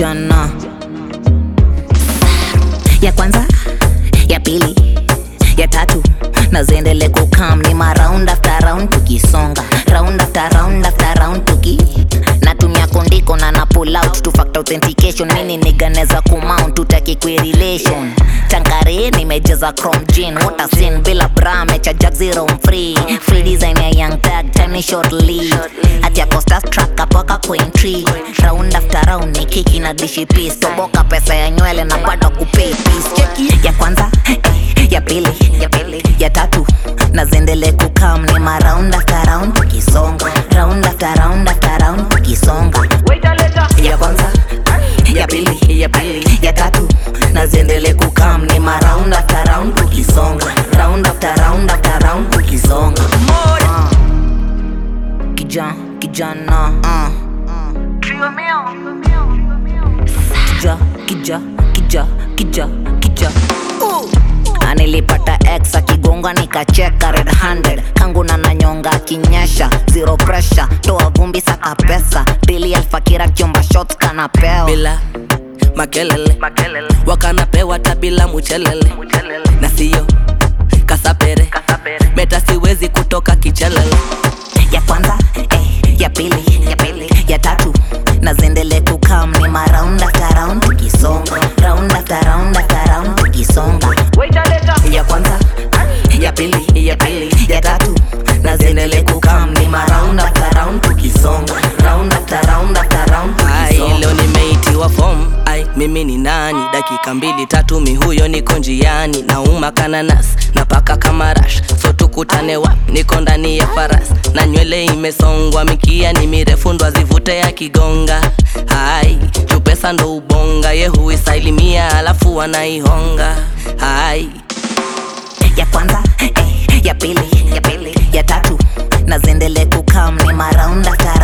kijana ya kwanza ya pili ya tatu na ziendele kukam ni ma round after round tukisonga round after round after round tuki natumia kondiko na na pull out two factor authentication mini niganeza kumount tutaki kwe relation tankare nimejaza chrome jean water sin bila bra mecha jack zero free free design ya young tag tiny short lead ati acosta track apaka queen tree round after round ni kiki na dishi piece toboka pesa ya nywele na bado kupay piece cheki ya kwanza eh, ya pili ya pili ya tatu na ziendele kukam ni ma round after round tukisonga round after round after round tukisonga ya kwanza ya pili ya pili ya tatu na ziendele kukam ni ma round after round tukisonga round after round after round tukisonga Ah. Kija, kijana uh. kija kija kija kija kija anilipata x akigonga nikacheka red handed kangu na nanyonga akinyesha zero pressure toa vumbi saka pesa dili alfakira kiomba shots kanapewa bila makelele wakanapewa tabila muchelele na siyo kasapere meta siwezi kutoka kichelele ya kwanza eh, ya pili ya pili ya tatu na ziendele kukam ni ma round after round tukisonga round after round after round tukisonga ya kwanza ya pili ya pili ya tatu na ziendele kukam ni ma round after round tukisonga round after round after round ai tukisonga leo nimeitiwa fom ai mimi ni nani dakika mbili tatu mi huyo niko njiani nauma kananas napaka kama rash so tukutane wa niko ndani ya faras na nywele imesongwa mikia ni mirefu ndo azivute ya kigonga hai chupesa ndo ubonga ye huisailimia alafu wanaihonga hai ya kwanza eh, ya pili ya pili ya tatu na ziendele kukam ni ma round after